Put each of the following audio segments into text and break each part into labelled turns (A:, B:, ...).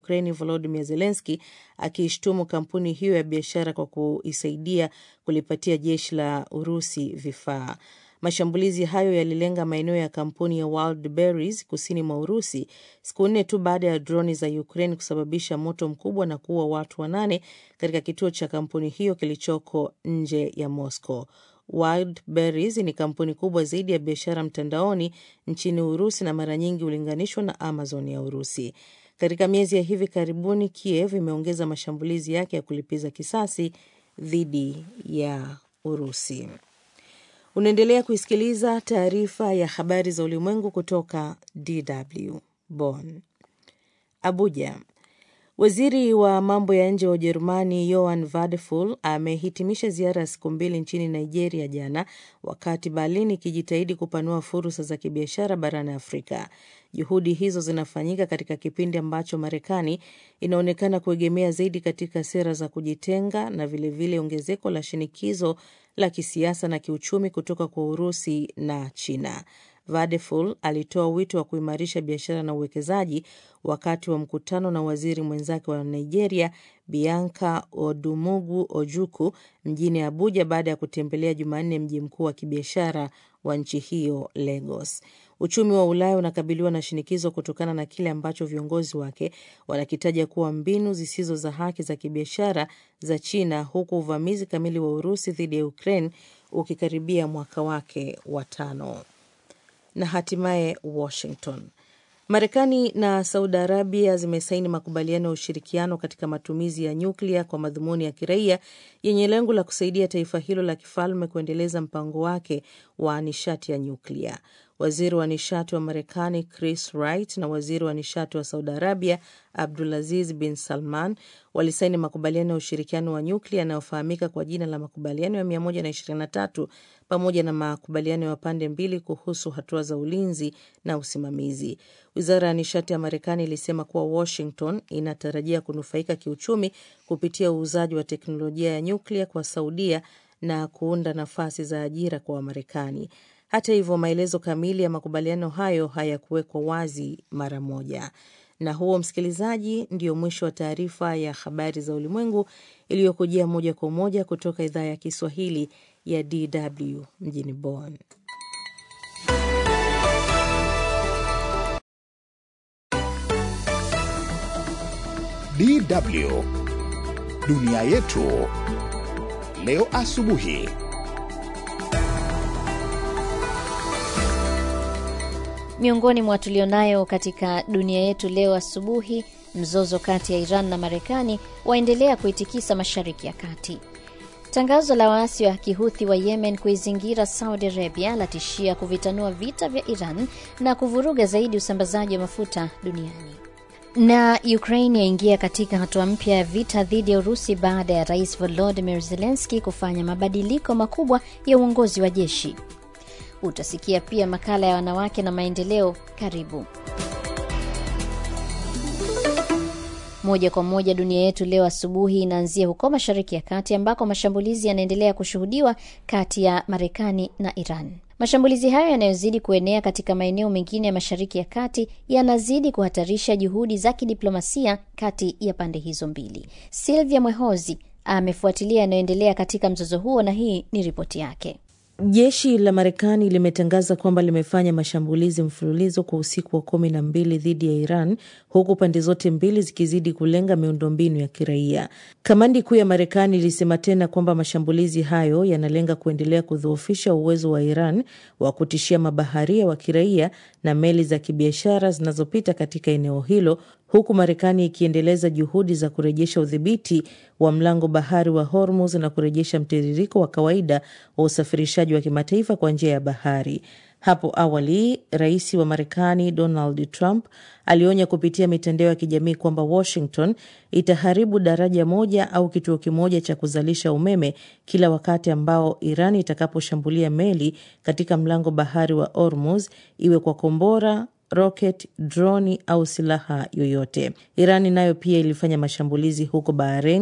A: Ukraini Volodymyr Zelensky akiishtumu kampuni hiyo ya biashara kwa kuisaidia kulipatia jeshi la Urusi vifaa. Mashambulizi hayo yalilenga maeneo ya kampuni ya Wildberries kusini mwa Urusi siku nne tu baada ya droni za Ukraine kusababisha moto mkubwa na kuua watu wanane katika kituo cha kampuni hiyo kilichoko nje ya Moscow. Wildberries ni kampuni kubwa zaidi ya biashara mtandaoni nchini Urusi na mara nyingi hulinganishwa na Amazon ya Urusi. Katika miezi ya hivi karibuni, Kiev imeongeza mashambulizi yake ya kulipiza kisasi dhidi ya Urusi. Unaendelea kuisikiliza taarifa ya habari za ulimwengu kutoka DW Bonn. Abuja. Waziri wa mambo ya nje wa Ujerumani Johann Vadeful amehitimisha ziara ya siku mbili nchini Nigeria jana, wakati Berlin ikijitahidi kupanua fursa za kibiashara barani Afrika. Juhudi hizo zinafanyika katika kipindi ambacho Marekani inaonekana kuegemea zaidi katika sera za kujitenga na vilevile ongezeko la shinikizo la kisiasa na kiuchumi kutoka kwa Urusi na China. Vadeful alitoa wito wa kuimarisha biashara na uwekezaji wakati wa mkutano na waziri mwenzake wa Nigeria Bianca Odumugu Ojuku mjini Abuja baada ya kutembelea Jumanne mji mkuu wa kibiashara wa nchi hiyo Lagos. Uchumi wa Ulaya unakabiliwa na shinikizo kutokana na kile ambacho viongozi wake wanakitaja kuwa mbinu zisizo za haki za kibiashara za China, huku uvamizi kamili wa Urusi dhidi ya Ukraine ukikaribia mwaka wake wa tano. Na hatimaye Washington. Marekani na Saudi Arabia zimesaini makubaliano ya ushirikiano katika matumizi ya nyuklia kwa madhumuni ya kiraia yenye lengo la kusaidia taifa hilo la kifalme kuendeleza mpango wake wa nishati ya nyuklia. Waziri wa nishati wa Marekani Chris Wright na waziri wa nishati wa Saudi Arabia Abdulaziz bin Salman walisaini makubaliano ya ushirikiano wa nyuklia yanayofahamika kwa jina la makubaliano ya 123 pamoja na makubaliano ya pande mbili kuhusu hatua za ulinzi na usimamizi. Wizara ya nishati ya Marekani ilisema kuwa Washington inatarajia kunufaika kiuchumi kupitia uuzaji wa teknolojia ya nyuklia kwa Saudia na kuunda nafasi za ajira kwa Wamarekani. Hata hivyo, maelezo kamili ya makubaliano hayo hayakuwekwa wazi mara moja. Na huo, msikilizaji, ndio mwisho wa taarifa ya habari za ulimwengu iliyokujia moja kwa moja kutoka idhaa ya Kiswahili ya DW mjini Bonn.
B: DW dunia yetu leo asubuhi.
C: Miongoni mwa tulionayo katika dunia yetu leo asubuhi, mzozo kati ya Iran na Marekani waendelea kuitikisa Mashariki ya Kati. Tangazo la waasi wa kihuthi wa Yemen kuizingira Saudi Arabia latishia kuvitanua vita vya Iran na kuvuruga zaidi usambazaji wa mafuta duniani. Na Ukraine yaingia katika hatua mpya ya vita dhidi ya Urusi baada ya Rais Volodymyr Zelensky kufanya mabadiliko makubwa ya uongozi wa jeshi. Utasikia pia makala ya wanawake na maendeleo. Karibu moja kwa moja. Dunia yetu leo asubuhi inaanzia huko Mashariki ya Kati ambako mashambulizi yanaendelea kushuhudiwa kati ya Marekani na Iran. Mashambulizi hayo yanayozidi kuenea katika maeneo mengine ya Mashariki ya Kati yanazidi kuhatarisha juhudi za kidiplomasia kati ya pande hizo mbili. Silvia Mwehozi amefuatilia yanayoendelea katika mzozo huo na hii ni ripoti yake.
A: Jeshi la Marekani limetangaza kwamba limefanya mashambulizi mfululizo kwa usiku wa kumi na mbili dhidi ya Iran, huku pande zote mbili zikizidi kulenga miundombinu ya kiraia. Kamandi kuu ya Marekani ilisema tena kwamba mashambulizi hayo yanalenga kuendelea kudhoofisha uwezo wa Iran wa kutishia mabaharia wa kiraia na meli za kibiashara zinazopita katika eneo hilo huku Marekani ikiendeleza juhudi za kurejesha udhibiti wa mlango bahari wa Hormuz na kurejesha mtiririko wa kawaida wa usafirishaji wa kimataifa kwa njia ya bahari. Hapo awali, rais wa Marekani Donald Trump alionya kupitia mitandao ya kijamii kwamba Washington itaharibu daraja moja au kituo kimoja cha kuzalisha umeme kila wakati ambao Iran itakaposhambulia meli katika mlango bahari wa Hormuz, iwe kwa kombora roket, droni au silaha yoyote. Irani nayo pia ilifanya mashambulizi huko Bahrain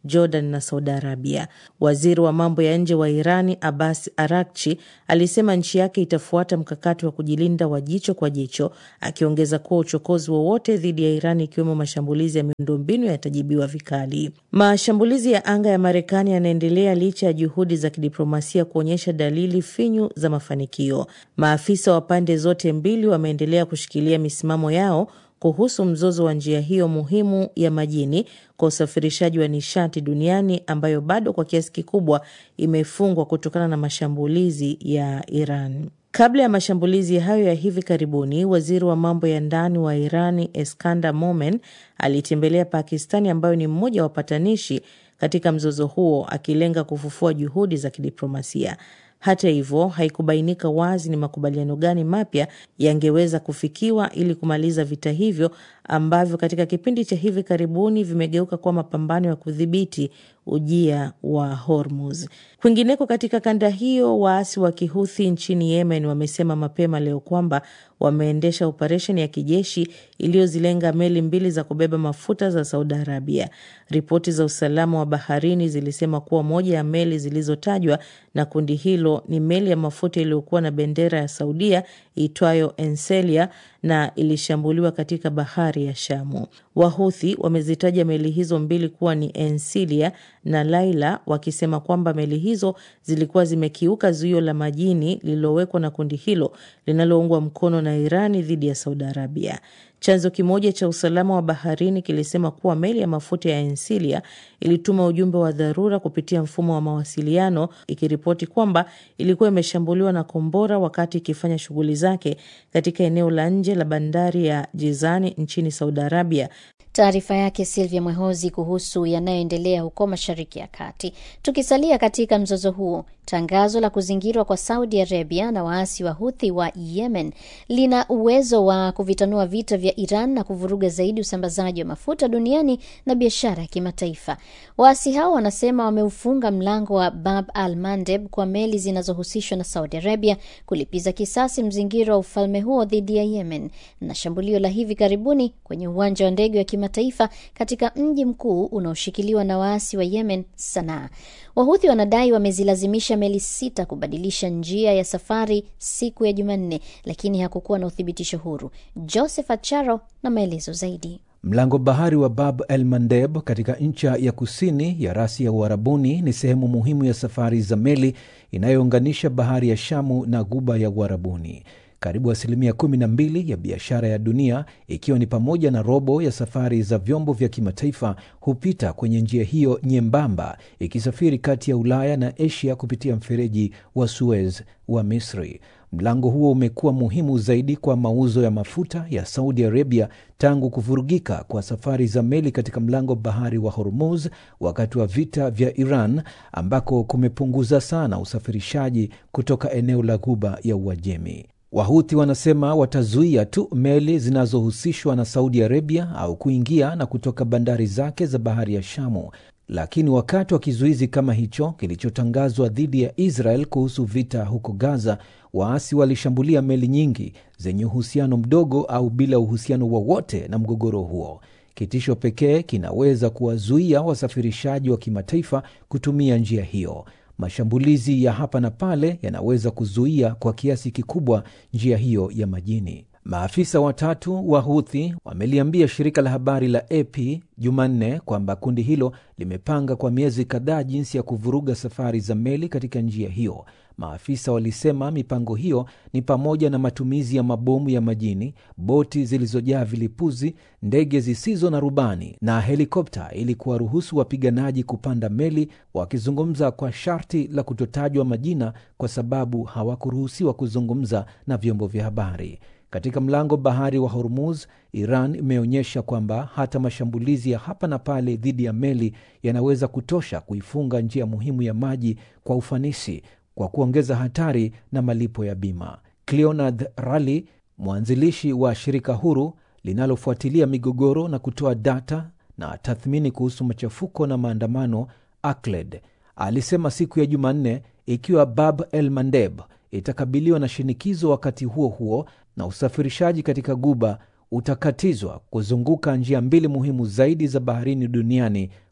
A: Jordan na Saudi Arabia. Waziri wa mambo ya nje wa Irani Abbas Arakchi alisema nchi yake itafuata mkakati wa kujilinda wa jicho kwa jicho, akiongeza kuwa uchokozi wowote dhidi ya Irani ikiwemo mashambulizi ya miundombinu yatajibiwa vikali. Mashambulizi ya anga ya Marekani yanaendelea licha ya juhudi za kidiplomasia kuonyesha dalili finyu za mafanikio. Maafisa wa pande zote mbili wameendelea kushikilia misimamo yao kuhusu mzozo wa njia hiyo muhimu ya majini kwa usafirishaji wa nishati duniani ambayo bado kwa kiasi kikubwa imefungwa kutokana na mashambulizi ya Iran. Kabla ya mashambulizi hayo ya hivi karibuni, waziri wa mambo ya ndani wa Irani Eskandar Momen alitembelea Pakistani ambayo ni mmoja wa wapatanishi katika mzozo huo, akilenga kufufua juhudi za kidiplomasia. Hata hivyo haikubainika wazi ni makubaliano gani mapya yangeweza kufikiwa ili kumaliza vita hivyo ambavyo katika kipindi cha hivi karibuni vimegeuka kuwa mapambano ya kudhibiti ujia wa Hormuz. Kwingineko katika kanda hiyo, waasi wa Kihuthi nchini Yemen wamesema mapema leo kwamba wameendesha operesheni ya kijeshi iliyozilenga meli mbili za kubeba mafuta za Saudi Arabia. Ripoti za usalama wa baharini zilisema kuwa moja ya meli zilizotajwa na kundi hilo ni meli ya mafuta iliyokuwa na bendera ya Saudia itwayo Enselia na ilishambuliwa katika bahari ya Shamu. Wahuthi wamezitaja meli hizo mbili kuwa ni Ensilia na Laila, wakisema kwamba meli hizo zilikuwa zimekiuka zuio la majini lililowekwa na kundi hilo linaloungwa mkono na Irani dhidi ya Saudi Arabia. Chanzo kimoja cha usalama wa baharini kilisema kuwa meli ya mafuta ya Ensilia ilituma ujumbe wa dharura kupitia mfumo wa mawasiliano ikiripoti kwamba ilikuwa imeshambuliwa na kombora wakati ikifanya shughuli zake katika eneo la nje la bandari ya Jizani nchini Saudi Arabia.
C: Taarifa yake Silvia Mwehozi kuhusu yanayoendelea huko Mashariki ya Kati. Tukisalia katika mzozo huo, tangazo la kuzingirwa kwa Saudi Arabia na waasi wa Huthi wa Yemen lina uwezo wa kuvitanua vita vya Iran na kuvuruga zaidi usambazaji wa mafuta duniani na biashara ya kimataifa. Waasi hao wanasema wameufunga mlango wa Bab al Mandeb kwa meli zinazohusishwa na Saudi Arabia kulipiza kisasi mzingiro wa ufalme huo dhidi ya Yemen na shambulio la hivi karibuni kwenye uwanja wa ndege wa kimataifa katika mji mkuu unaoshikiliwa na waasi wa Yemen, Sanaa. Wahuthi wanadai wamezilazimisha meli sita kubadilisha njia ya safari siku ya Jumanne, lakini hakukuwa na uthibitisho huru. Joseph Acharo na maelezo zaidi.
D: Mlango bahari wa Bab el Mandeb katika ncha ya kusini ya rasi ya Uarabuni ni sehemu muhimu ya safari za meli inayounganisha bahari ya Shamu na guba ya Uarabuni. Karibu asilimia kumi na mbili ya biashara ya dunia ikiwa ni pamoja na robo ya safari za vyombo vya kimataifa hupita kwenye njia hiyo nyembamba, ikisafiri kati ya Ulaya na Asia kupitia mfereji wa Suez wa Misri. Mlango huo umekuwa muhimu zaidi kwa mauzo ya mafuta ya Saudi Arabia tangu kuvurugika kwa safari za meli katika mlango bahari wa Hormuz wakati wa vita vya Iran, ambako kumepunguza sana usafirishaji kutoka eneo la Ghuba ya Uajemi. Wahuthi wanasema watazuia tu meli zinazohusishwa na Saudi Arabia au kuingia na kutoka bandari zake za bahari ya Shamu. Lakini wakati wa kizuizi kama hicho kilichotangazwa dhidi ya Israel kuhusu vita huko Gaza, waasi walishambulia meli nyingi zenye uhusiano mdogo au bila uhusiano wowote na mgogoro huo. Kitisho pekee kinaweza kuwazuia wasafirishaji wa kimataifa kutumia njia hiyo. Mashambulizi ya hapa na pale yanaweza kuzuia kwa kiasi kikubwa njia hiyo ya majini. Maafisa watatu wa Huthi wameliambia shirika la habari la AP Jumanne kwamba kundi hilo limepanga kwa miezi kadhaa jinsi ya kuvuruga safari za meli katika njia hiyo. Maafisa walisema mipango hiyo ni pamoja na matumizi ya mabomu ya majini, boti zilizojaa vilipuzi, ndege zisizo na rubani na helikopta ili kuwaruhusu wapiganaji kupanda meli, wakizungumza kwa sharti la kutotajwa majina kwa sababu hawakuruhusiwa kuzungumza na vyombo vya habari. Katika mlango bahari wa Hormuz, Iran imeonyesha kwamba hata mashambulizi ya hapa na pale dhidi ya meli yanaweza kutosha kuifunga njia muhimu ya maji kwa ufanisi kwa kuongeza hatari na malipo ya bima. Cleonard Rally, mwanzilishi wa shirika huru linalofuatilia migogoro na kutoa data na tathmini kuhusu machafuko na maandamano, ACLED, alisema siku ya Jumanne ikiwa Bab el Mandeb itakabiliwa na shinikizo wakati huo huo na usafirishaji katika guba utakatizwa kuzunguka njia mbili muhimu zaidi za baharini duniani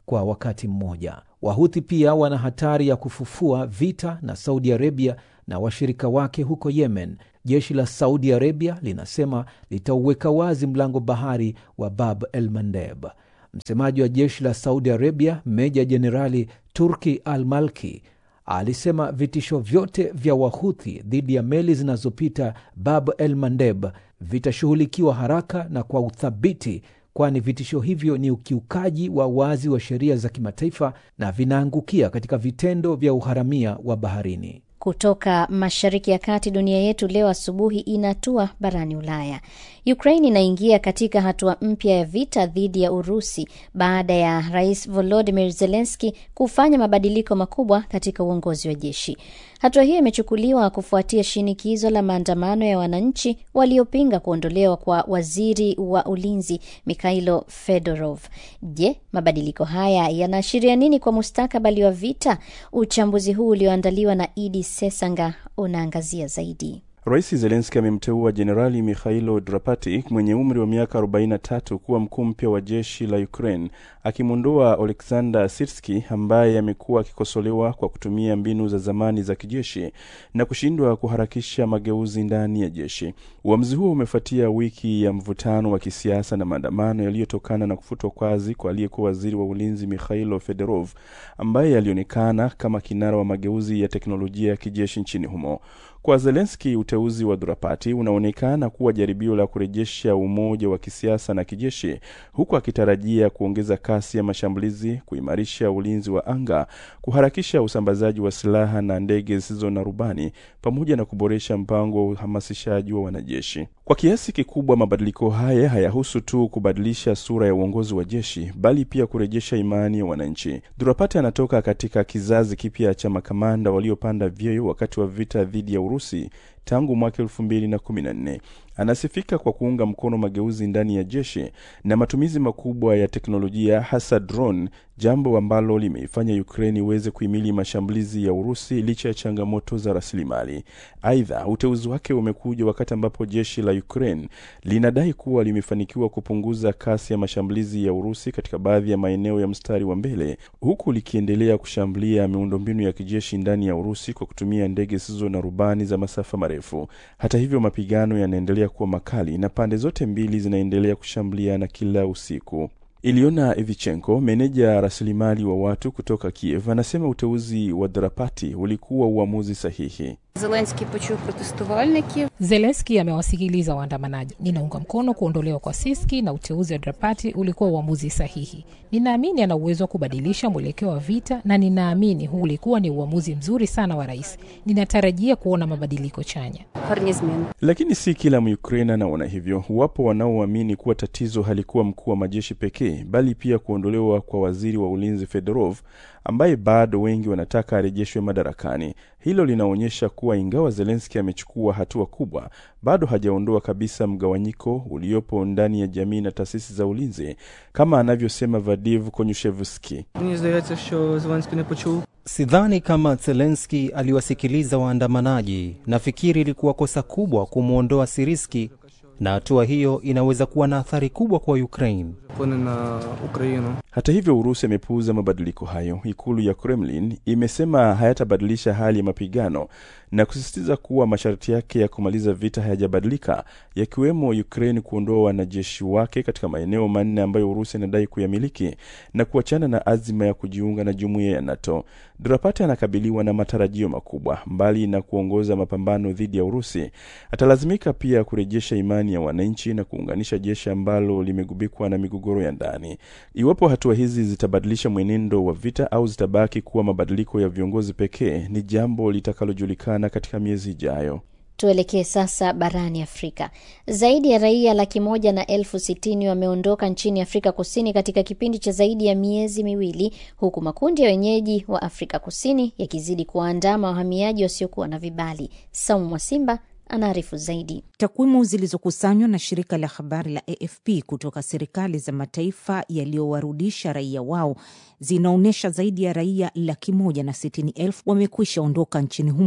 D: kwa wakati mmoja. Wahuthi pia wana hatari ya kufufua vita na Saudi Arabia na washirika wake huko Yemen. Jeshi la Saudi Arabia linasema litauweka wazi mlango bahari wa Bab el Mandeb. Msemaji wa jeshi la Saudi Arabia, meja jenerali Turki al Malki, alisema vitisho vyote vya Wahuthi dhidi ya meli zinazopita Bab el Mandeb vitashughulikiwa haraka na kwa uthabiti, kwani vitisho hivyo ni ukiukaji wa wazi wa sheria za kimataifa na vinaangukia katika vitendo vya uharamia wa baharini.
C: Kutoka Mashariki ya Kati, dunia yetu leo asubuhi inatua barani Ulaya. Ukraine inaingia katika hatua mpya ya vita dhidi ya Urusi baada ya Rais Volodymyr Zelensky kufanya mabadiliko makubwa katika uongozi wa jeshi. Hatua hiyo imechukuliwa kufuatia shinikizo la maandamano ya wananchi waliopinga kuondolewa kwa waziri wa ulinzi Mikhailo Fedorov. Je, mabadiliko haya yanaashiria nini kwa mustakabali wa vita? Uchambuzi huu ulioandaliwa na Idi Sesanga unaangazia zaidi.
E: Rais Zelenski amemteua Jenerali Mikhailo Drapati mwenye umri wa miaka 43 kuwa mkuu mpya wa jeshi la Ukraine, akimwondoa Oleksandr Sirski ambaye amekuwa akikosolewa kwa kutumia mbinu za zamani za kijeshi na kushindwa kuharakisha mageuzi ndani ya jeshi. Uamuzi huo umefuatia wiki ya mvutano wa kisiasa na maandamano yaliyotokana na kufutwa kazi kwa aliyekuwa waziri wa ulinzi Mikhailo Fedorov ambaye alionekana kama kinara wa mageuzi ya teknolojia ya kijeshi nchini humo. Kwa Zelenski, uteuzi wa Drapati unaonekana kuwa jaribio la kurejesha umoja wa kisiasa na kijeshi, huku akitarajia kuongeza kasi ya mashambulizi, kuimarisha ulinzi wa anga, kuharakisha usambazaji wa silaha na ndege zisizo na rubani, pamoja na kuboresha mpango wa uhamasishaji wa wanajeshi. Kwa kiasi kikubwa, mabadiliko haya hayahusu tu kubadilisha sura ya uongozi wa jeshi, bali pia kurejesha imani ya wananchi. Drapati anatoka katika kizazi kipya cha makamanda waliopanda vyeo wakati wa vita dhidi ya Urusi tangu mwaka elfu mbili na kumi na nne. Anasifika kwa kuunga mkono mageuzi ndani ya jeshi na matumizi makubwa ya teknolojia hasa drone, jambo ambalo limeifanya Ukraine iweze kuhimili mashambulizi ya Urusi licha ya changamoto za rasilimali. Aidha, uteuzi wake umekuja wakati ambapo jeshi la Ukraine linadai kuwa limefanikiwa kupunguza kasi ya mashambulizi ya Urusi katika baadhi ya maeneo ya mstari wa mbele, huku likiendelea kushambulia miundombinu ya kijeshi ndani ya Urusi kwa kutumia ndege zisizo na rubani za masafa marefu. Hata hivyo, mapigano yanaendelea kuwa makali na pande zote mbili zinaendelea kushambuliana kila usiku. Iliona Evichenko, meneja rasilimali wa watu kutoka Kiev, anasema uteuzi wa Drapati ulikuwa uamuzi sahihi.
F: Zelenski почув протестувальників.
G: Zelenski amewasikiliza waandamanaji. Ninaunga mkono kuondolewa kwa Siski na uteuzi wa Drapati ulikuwa uamuzi sahihi. Ninaamini ana uwezo wa kubadilisha mwelekeo wa vita na ninaamini huu ulikuwa ni uamuzi mzuri sana wa rais. Ninatarajia kuona mabadiliko chanya.
F: Гарні зміни.
E: Lakini si kila Muukraine anaona hivyo. Wapo wanaoamini kuwa tatizo halikuwa mkuu wa majeshi pekee, bali pia kuondolewa kwa waziri wa ulinzi Fedorov, ambaye bado wengi wanataka arejeshwe madarakani. Hilo linaonyesha kuwa ingawa Zelenski amechukua hatua kubwa, bado hajaondoa kabisa mgawanyiko uliopo ndani ya jamii na taasisi za ulinzi, kama anavyosema Vadiv Konyushevski.
H: Мені здається, що Зеленський не почув.
I: Sidhani kama Zelenski aliwasikiliza waandamanaji. Nafikiri ilikuwa kosa kubwa kumwondoa Siriski, na hatua hiyo inaweza kuwa na athari kubwa kwa Ukraine.
H: Вплине на Україну.
E: Hata hivyo, Urusi amepuuza mabadiliko hayo. Ikulu ya Kremlin imesema hayatabadilisha hali ya mapigano na kusisitiza kuwa masharti yake ya kumaliza vita hayajabadilika, yakiwemo Ukraine kuondoa wanajeshi wake katika maeneo manne ambayo Urusi inadai kuyamiliki na kuachana na azima ya kujiunga na jumuiya ya NATO. Drapati anakabiliwa na matarajio makubwa. Mbali na kuongoza mapambano dhidi ya Urusi, atalazimika pia kurejesha imani ya wananchi na kuunganisha jeshi ambalo limegubikwa na migogoro ya ndani. Iwapo hatua hizi zitabadilisha mwenendo wa vita au zitabaki kuwa mabadiliko ya viongozi pekee, ni jambo litakalojulikana katika miezi ijayo.
C: Tuelekee sasa barani Afrika. Zaidi ya raia laki moja na elfu sitini wameondoka nchini Afrika Kusini katika kipindi cha zaidi ya miezi miwili, huku makundi ya wenyeji wa Afrika Kusini yakizidi kuwaandama wahamiaji wasiokuwa na vibali. Saumu Mwasimba anaarifu zaidi.
J: Takwimu zilizokusanywa na shirika la habari la AFP kutoka serikali za mataifa yaliyowarudisha raia wao zinaonyesha zaidi ya raia laki moja na sitini elfu wamekwisha ondoka nchini humo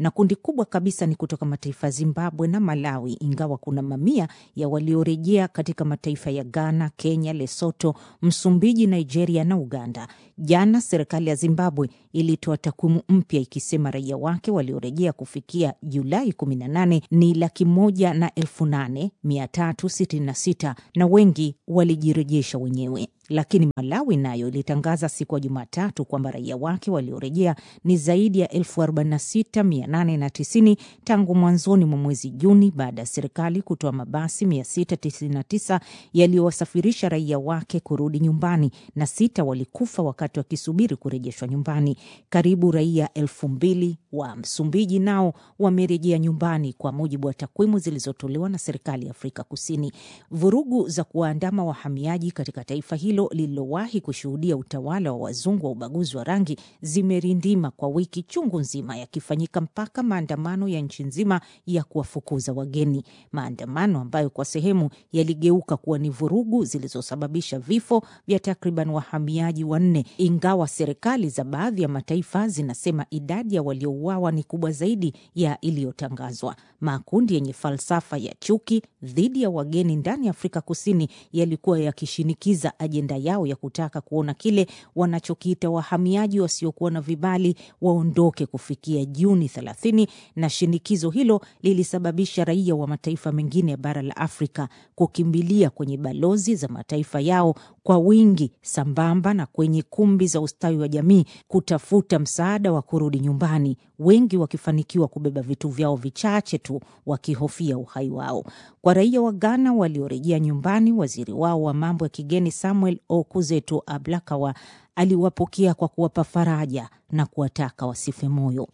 J: na kundi kubwa kabisa ni kutoka mataifa ya Zimbabwe na Malawi, ingawa kuna mamia ya waliorejea katika mataifa ya Ghana, Kenya, Lesotho, Msumbiji, Nigeria na Uganda. Jana serikali ya Zimbabwe ilitoa takwimu mpya ikisema raia wake waliorejea kufikia Julai 18 ni laki moja na elfu nane mia tatu sitini na sita na wengi walijirejesha wenyewe. Lakini Malawi nayo ilitangaza siku ya Jumatatu kwamba raia wake waliorejea ni zaidi ya elfu arobaini na sita mia nane na tisini tangu mwanzoni mwa mwezi Juni baada ya serikali kutoa mabasi 699 yaliyowasafirisha raia wake kurudi nyumbani na sita walikufa wakati wakisubiri kurejeshwa nyumbani. Karibu raia elfu mbili wa Msumbiji nao wamerejea nyumbani kwa mujibu wa takwimu zilizotolewa na serikali ya Afrika Kusini. Vurugu za kuwaandama wahamiaji katika taifa hilo lililowahi kushuhudia utawala wa wazungu wa ubaguzi wa rangi zimerindima kwa wiki chungu nzima, yakifanyika mpaka maandamano ya nchi nzima ya kuwafukuza wageni, maandamano ambayo kwa sehemu yaligeuka kuwa ni vurugu zilizosababisha vifo vya takriban wahamiaji wanne, ingawa serikali za baadhi ya mataifa zinasema idadi ya waliouawa ni kubwa zaidi ya iliyotangazwa. Makundi yenye falsafa ya chuki dhidi ya wageni ndani ya Afrika Kusini yalikuwa yakishinikiza ajenda yao ya kutaka kuona kile wanachokiita wahamiaji wasiokuwa na vibali waondoke kufikia Juni 30, na shinikizo hilo lilisababisha raia wa mataifa mengine ya bara la Afrika kukimbilia kwenye balozi za mataifa yao kwa wingi, sambamba na kwenye kumbi za ustawi wa jamii kutafuta msaada wa kurudi nyumbani, wengi wakifanikiwa kubeba vitu vyao vichache tu wakihofia uhai wao. Kwa raia wa Ghana waliorejea nyumbani, waziri wao wa mambo ya kigeni Samuel Okuzeto Ablakawa aliwapokea kwa kuwapa faraja na kuwataka wasife moyo.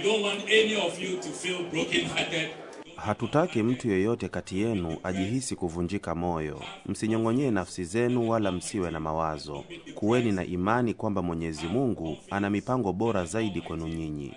K: Hatutaki mtu yeyote kati yenu ajihisi kuvunjika moyo. Msinyong'onyee nafsi zenu, wala msiwe na mawazo. Kuweni na imani kwamba Mwenyezi Mungu ana mipango bora zaidi kwenu nyinyi.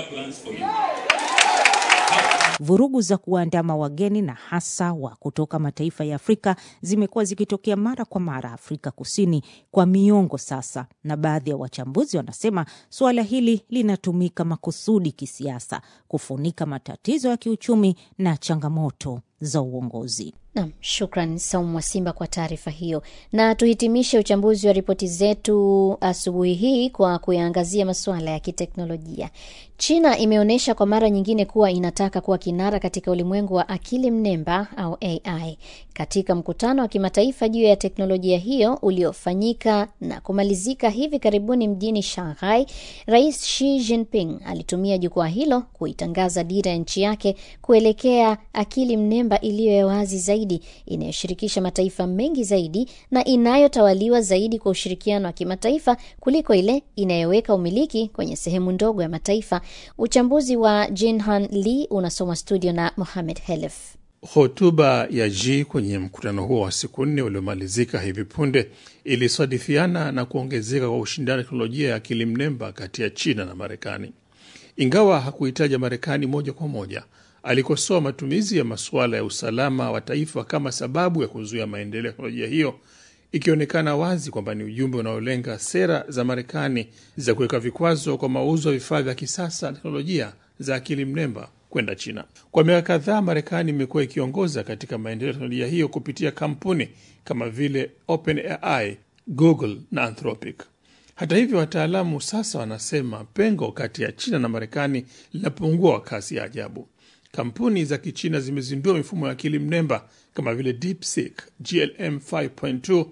J: Vurugu za kuwaandama wageni na hasa wa kutoka mataifa ya Afrika zimekuwa zikitokea mara kwa mara Afrika Kusini kwa miongo sasa, na baadhi ya wachambuzi wanasema suala hili linatumika makusudi kisiasa kufunika matatizo ya kiuchumi na changamoto za uongozi.
C: Nam, shukran Saumu Wasimba kwa taarifa hiyo, na tuhitimishe uchambuzi wa ripoti zetu asubuhi hii kwa kuyaangazia masuala ya kiteknolojia. China imeonyesha kwa mara nyingine kuwa inataka kuwa kinara katika ulimwengu wa akili mnemba au AI. Katika mkutano wa kimataifa juu ya teknolojia hiyo uliofanyika na kumalizika hivi karibuni mjini Shanghai, Rais Xi Jinping alitumia jukwaa hilo kuitangaza dira ya nchi yake kuelekea akili mnemba iliyo ya wazi zaidi, inayoshirikisha mataifa mengi zaidi na inayotawaliwa zaidi kwa ushirikiano wa kimataifa kuliko ile inayoweka umiliki kwenye sehemu ndogo ya mataifa. Uchambuzi wa Jinhan Lee unasoma studio na Mohamed Helef.
L: Hotuba ya Xi kwenye mkutano huo wa siku nne uliomalizika hivi punde ilisadifiana na kuongezeka kwa ushindani wa teknolojia ya akili mnemba kati ya China na Marekani. Ingawa hakuhitaja Marekani moja kwa moja, alikosoa matumizi ya masuala ya usalama wa taifa kama sababu ya kuzuia maendeleo ya teknolojia hiyo, ikionekana wazi kwamba ni ujumbe unaolenga sera za Marekani za kuweka vikwazo kwa mauzo ya vifaa vya kisasa na teknolojia za akili mnemba kwenda China. Kwa miaka kadhaa, Marekani imekuwa ikiongoza katika maendeleo ya teknolojia hiyo kupitia kampuni kama vile OpenAI, Google na Anthropic. Hata hivyo, wataalamu sasa wanasema pengo kati ya China na Marekani linapungua kwa kasi ya ajabu. Kampuni za Kichina zimezindua mifumo ya akili mnemba kama vile DeepSeek, GLM 5.2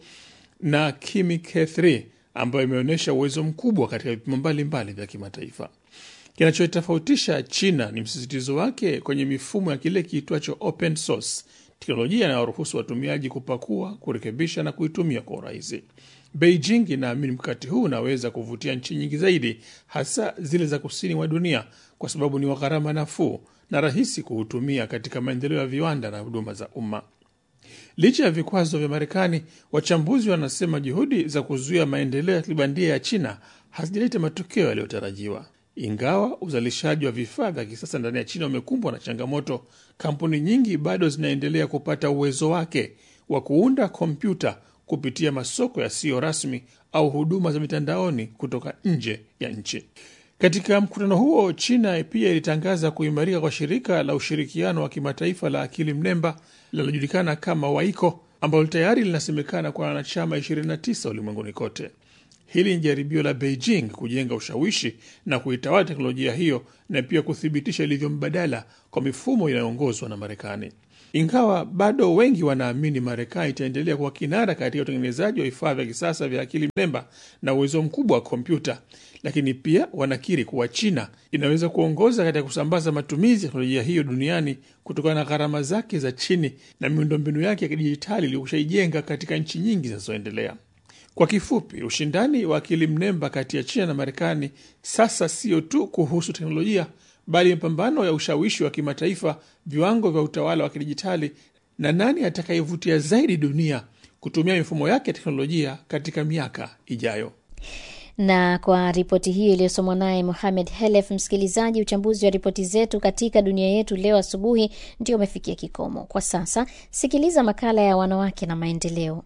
L: na Kimi K3 ambayo imeonyesha uwezo mkubwa katika vipimo mbalimbali vya kimataifa. Kinachotofautisha China ni msisitizo wake kwenye mifumo ya kile kiitwacho open source, teknolojia inayoruhusu watumiaji kupakua, kurekebisha na kuitumia kwa urahisi. Beijing inaamini mkakati huu unaweza kuvutia nchi nyingi zaidi, hasa zile za kusini mwa dunia, kwa sababu ni wa gharama nafuu na rahisi kuhutumia katika maendeleo ya viwanda na huduma za umma. Licha ya vikwazo vya Marekani, wachambuzi wanasema juhudi za kuzuia maendeleo ya kibandia ya China hazijaleta matokeo yaliyotarajiwa. Ingawa uzalishaji wa vifaa vya kisasa ndani ya China umekumbwa na changamoto, kampuni nyingi bado zinaendelea kupata uwezo wake wa kuunda kompyuta kupitia masoko yasiyo rasmi au huduma za mitandaoni kutoka nje ya nchi. Katika mkutano huo, China pia ilitangaza kuimarika kwa shirika la ushirikiano wa kimataifa la akili mnemba linalojulikana kama WAICO ambalo tayari linasemekana kwa wanachama 29 ulimwenguni kote. Hili ni jaribio la Beijing kujenga ushawishi na kuitawala teknolojia hiyo na pia kuthibitisha ilivyo mbadala kwa mifumo inayoongozwa na Marekani. Ingawa bado wengi wanaamini Marekani itaendelea kuwa kinara katika utengenezaji wa vifaa vya kisasa vya akili mnemba na uwezo mkubwa wa kompyuta, lakini pia wanakiri kuwa China inaweza kuongoza katika kusambaza matumizi ya teknolojia hiyo duniani kutokana na gharama zake za chini na miundombinu yake ya kidijitali iliyokushaijenga katika nchi nyingi zinazoendelea. Kwa kifupi, ushindani wa akili mnemba kati ya China na Marekani sasa sio tu kuhusu teknolojia, bali mapambano ya ushawishi wa kimataifa, viwango vya utawala wa kidijitali na nani atakayevutia zaidi dunia kutumia mifumo yake ya teknolojia katika miaka ijayo.
C: Na kwa ripoti hiyo iliyosomwa naye Mohamed Helef, msikilizaji, uchambuzi wa ripoti zetu katika dunia yetu leo asubuhi ndio umefikia kikomo. Kwa sasa, sikiliza makala ya wanawake na maendeleo.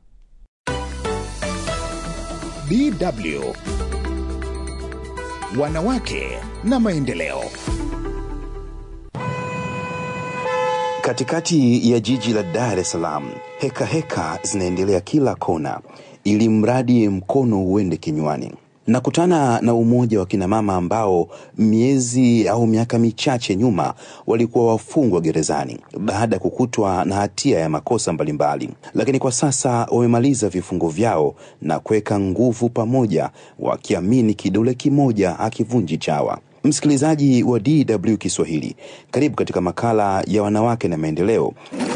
B: DW Wanawake na maendeleo.
M: Katikati ya jiji la Dar es Salaam, heka heka zinaendelea kila kona, ili mradi mkono uende kinywani. Nakutana na umoja wa kinamama ambao miezi au miaka michache nyuma walikuwa wafungwa gerezani baada ya kukutwa na hatia ya makosa mbalimbali, lakini kwa sasa wamemaliza vifungo vyao na kuweka nguvu pamoja, wakiamini kidole kimoja akivunji chawa. Msikilizaji wa DW Kiswahili, karibu katika makala ya wanawake na maendeleo.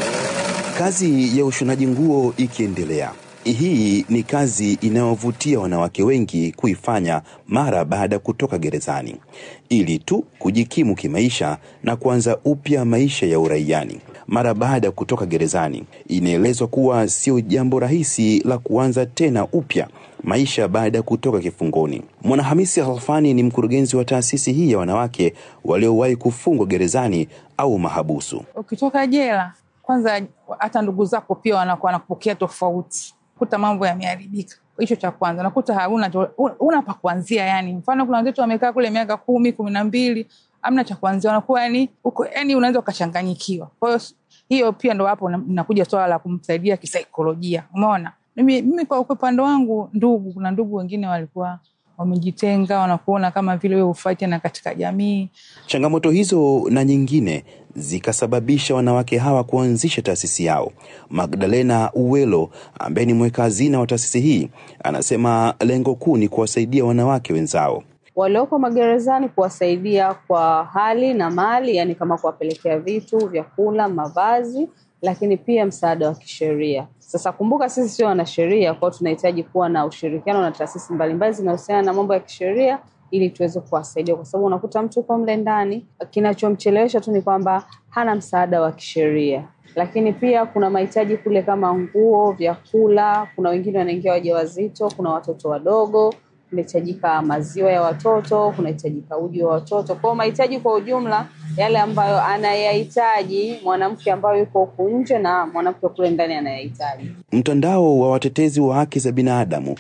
M: Kazi ya ushonaji nguo ikiendelea hii ni kazi inayovutia wanawake wengi kuifanya mara baada ya kutoka gerezani ili tu kujikimu kimaisha na kuanza upya maisha ya uraiani. Mara baada ya kutoka gerezani, inaelezwa kuwa sio jambo rahisi la kuanza tena upya maisha baada ya kutoka kifungoni. Mwanahamisi Halfani ni mkurugenzi wa taasisi hii ya wanawake waliowahi kufungwa gerezani au mahabusu.
N: Ukitoka jela, kwanza hata ndugu zako pia wanakuwa wanakupokea tofauti kuta mambo yameharibika. Hicho cha kwanza, nakuta hauna una pa kuanzia. Yani mfano kuna wenzetu wamekaa kule miaka kumi kumi na mbili amna cha kuanzia, unakuwa yani uko yani unaweza ukachanganyikiwa. Kwa hiyo hiyo pia ndo hapo nakuja swala la kumsaidia kisaikolojia. Umeona, mimi, mimi kwa upande wangu, ndugu, kuna ndugu wengine walikuwa wamejitenga, wanakuona kama vile wewe hufai tena katika jamii.
M: Changamoto hizo na nyingine zikasababisha wanawake hawa kuanzisha taasisi yao. Magdalena Uwelo ambaye ni mweka hazina wa taasisi hii anasema lengo kuu ni kuwasaidia wanawake wenzao
O: walioko magerezani, kuwasaidia kwa hali na mali, yani kama kuwapelekea vitu, vyakula, mavazi, lakini pia msaada wa kisheria. Sasa kumbuka, sisi sio wanasheria, kwao tunahitaji kuwa na ushirikiano na taasisi mbalimbali zinahusiana na mambo ya kisheria ili tuweze kuwasaidia, kwa sababu unakuta mtu uko mle ndani, kinachomchelewesha tu ni kwamba hana msaada wa kisheria. Lakini pia kuna mahitaji kule kama nguo, vyakula. Kuna wengine wanaingia wajawazito, kuna watoto wadogo, kunahitajika maziwa ya watoto, kunahitajika uji wa watoto. Kwao mahitaji kwa ujumla yale ambayo anayahitaji mwanamke ambayo yuko huku nje na mwanamke kule ndani anayahitaji.
M: Mtandao wa watetezi wa haki za binadamu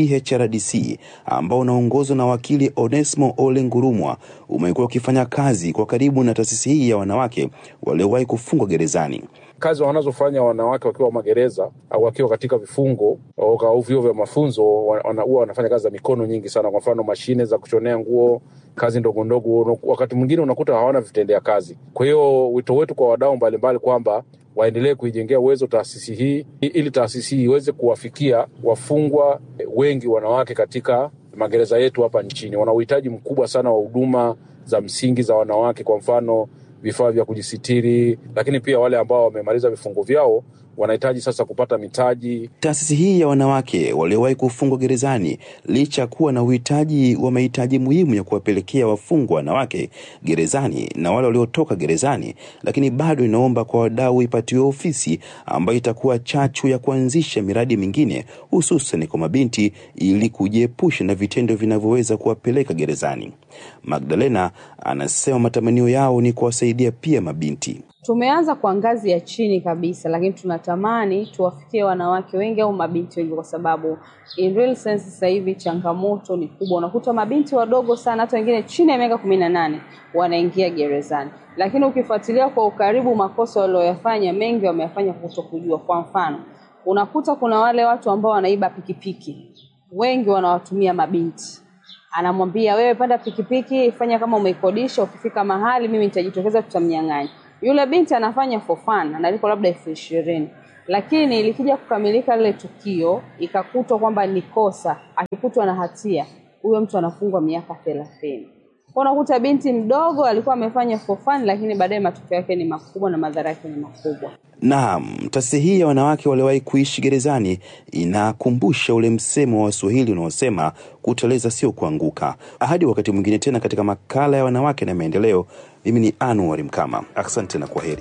M: THRDC ambao unaongozwa na wakili Onesmo Ole Ngurumwa umekuwa ukifanya kazi kwa karibu na taasisi hii ya wanawake waliowahi kufungwa gerezani.
P: Kazi wanazofanya wanawake wakiwa magereza au wakiwa katika vifungo au vyuo vya mafunzo, huwa wana, wanafanya kazi za mikono nyingi sana. Kwa mfano, mashine za kushonea nguo, kazi ndogo ndogo, wakati mwingine unakuta hawana vitendea kazi. Kwa hiyo wito wetu kwa wadau mbalimbali kwamba waendelee kuijengea uwezo taasisi hii ili taasisi hii iweze kuwafikia wafungwa wengi wanawake katika magereza yetu hapa nchini. Wana uhitaji mkubwa sana wa huduma za msingi za wanawake, kwa mfano vifaa vya kujisitiri, lakini pia wale ambao wamemaliza vifungo vyao wanahitaji sasa kupata mitaji.
M: Taasisi hii ya wanawake waliowahi kufungwa gerezani, licha ya kuwa na uhitaji wa mahitaji muhimu ya kuwapelekea wafungwa wanawake gerezani na wale waliotoka gerezani, lakini bado inaomba kwa wadau ipatiwe ofisi ambayo itakuwa chachu ya kuanzisha miradi mingine, hususan kwa mabinti, ili kujiepusha na vitendo vinavyoweza kuwapeleka gerezani. Magdalena anasema matamanio yao ni kuwasaidia pia mabinti.
O: Tumeanza kwa ngazi ya chini kabisa, lakini tunatamani tuwafikie wanawake wengi au mabinti wengi, kwa sababu in real sense sasa hivi changamoto ni kubwa. Unakuta mabinti wadogo sana, hata wengine chini ya miaka kumi na nane wanaingia gerezani, lakini ukifuatilia kwa ukaribu makosa walioyafanya, mengi wameyafanya kutokujua. Kwa mfano, unakuta kuna wale watu ambao wanaiba pikipiki, wengi wanawatumia mabinti anamwambia wewe, panda pikipiki, fanya kama umeikodisha, ukifika mahali mimi nitajitokeza, tutamnyang'anya. Yule binti anafanya for fun, analipwa labda elfu ishirini lakini likija kukamilika lile tukio ikakutwa kwamba ni kosa, akikutwa na hatia, huyo mtu anafungwa miaka thelathini. Kwa unakuta binti mdogo alikuwa amefanya for fun, lakini baadaye matokeo yake ni makubwa na madhara yake ni makubwa.
M: Naam, taasisi hii ya wanawake waliowahi kuishi gerezani inakumbusha ule msemo wa Waswahili unaosema kuteleza sio kuanguka. Hadi wakati mwingine tena katika makala ya wanawake na maendeleo, mimi ni Anuari Mkama, asante na kwa heri.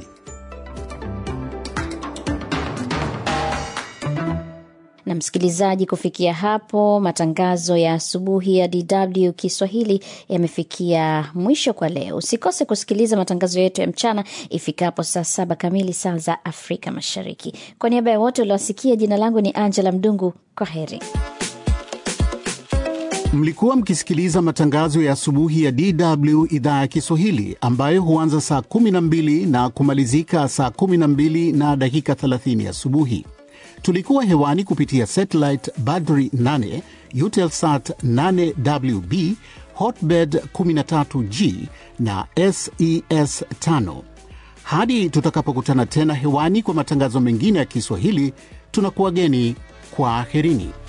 C: na msikilizaji, kufikia hapo matangazo ya asubuhi ya DW Kiswahili yamefikia mwisho kwa leo. Usikose kusikiliza matangazo yetu ya mchana ifikapo saa saba kamili saa za Afrika Mashariki. Kwa niaba ya wote uliowasikia, jina langu ni Angela Mdungu. Kwa heri.
B: Mlikuwa mkisikiliza matangazo ya asubuhi ya DW idhaa ya Kiswahili ambayo huanza saa 12 na kumalizika saa 12 na dakika 30 asubuhi. Tulikuwa hewani kupitia satellite Badri 8, Eutelsat 8WB, Hotbird 13G na SES 5. Hadi tutakapokutana tena hewani kwa matangazo mengine ya Kiswahili, tunakuwageni kwa aherini.